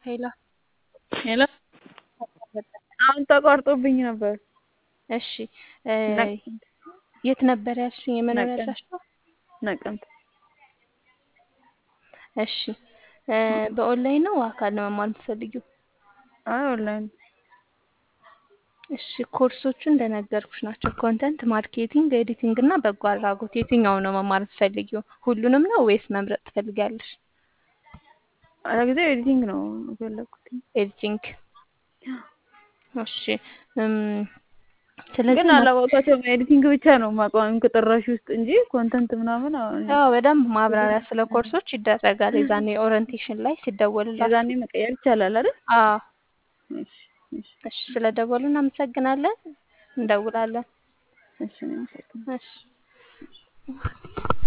ሄሎ ሄሎ አሁን ተቋርጦብኝ ነበር። እሺ የት ነበር ያልሽኝ? የመኖሪያ አድራሻው? ነቀምት። እሺ በኦንላይን ነው አካል ነው መማር የምትፈልጊው? አይ ኦንላይን። እሺ ኮርሶቹ እንደነገርኩሽ ናቸው። ኮንተንት ማርኬቲንግ፣ ኤዲቲንግ እና በጎ አድራጎት። የትኛው ነው መማር የምትፈልጊው? ሁሉንም ነው ወይስ መምረጥ ትፈልጊያለሽ? ለጊዜው ኤዲቲንግ ነው የፈለኩት። ኤዲቲንግ። እሺ ስለዚህ ግን አላወቃቸውም። ኤዲቲንግ ብቻ ነው የማውቀው ከጠራሽ ውስጥ እንጂ ኮንተንት ምናምን ያው በደንብ ማብራሪያ ስለ ኮርሶች ይደረጋል። የዛኔ ኦሪንቴሽን ላይ ሲደወልላችሁ የዛኔ መቀየር ይቻላል አይደል? አዎ። እሺ እሺ እሺ ስለደወሉ እናመሰግናለን። እንደውላለን። እሺ እኔም አመሰግናለሁ። እሺ